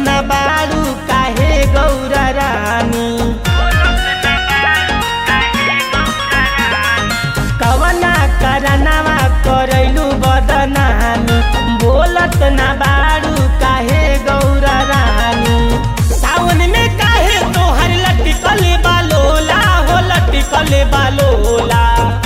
न बारू काहे गौरा रानी कवना करनवा करैलू बदनामी बोलत न बारू काहे गौरा रानी सावन में काहे तोहर लटकल बालोला हो लटकल बालोला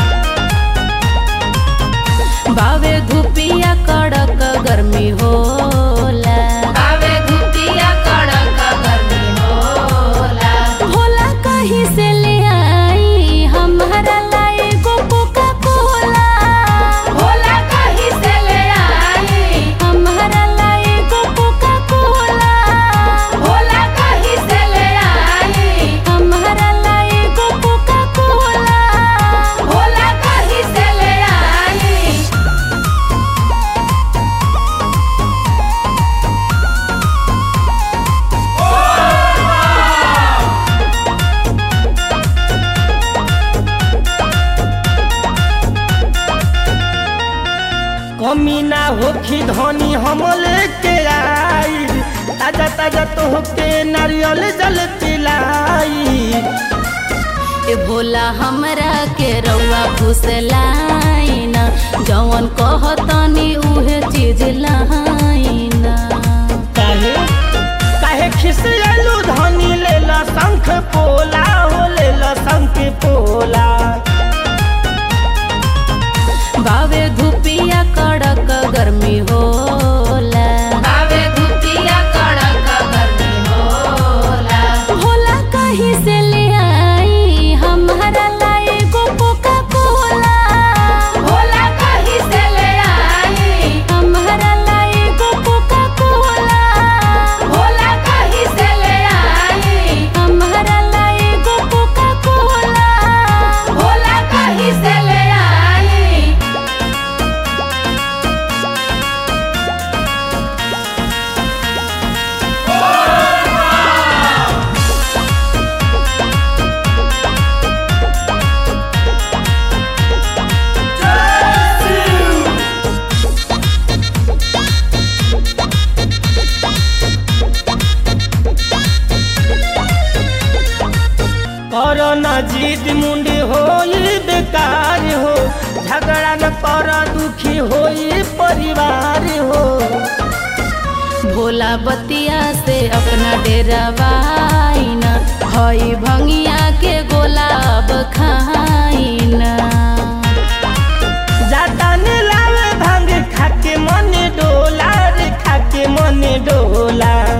बावे धुपिया कड़क गर्मी होला बावे धुतिया कड़क गर्मी होला भोला कहीं से ले आई हमारा लाई गो कोका कोला भोला कहीं से ले आई हमारा लाई गो कोका कोला भोला कहीं से ले आई हमारा लाई गो कोका कोला भोला कहीं से ले आई कमी ना होखी धनी हम लेके आई ताजा ताजा तोहके नारियल जल पिलाई ए भोला हमरा के रउआ फुसलाइना जवन कहतनी उहे चीज लाइना काहे काहे खिसियलू धनी लेला शंख पोला हो लेला शंख पोला बावे धुपिया कड़क गर्मी होला बावे धुतिया कड़क गर्मी होला भोला कहीं से ले आई हमारा लाई गो कोका कोला भोला कहीं से ले आई हमारा लाई गो कोका कोला भोला कहीं से ले आई हमारा लाई गो कोका कोला भोला कहीं से ले आई करो न जीत मुंडी होई बेकार हो झगड़ा न कर दुखी होई परिवार हो भोला बतिया से अपना डेरावाइना हई भंगिया के गोलाब खाइना जाता ने लावे भांग खाके मन डोला रे खाके मन डोला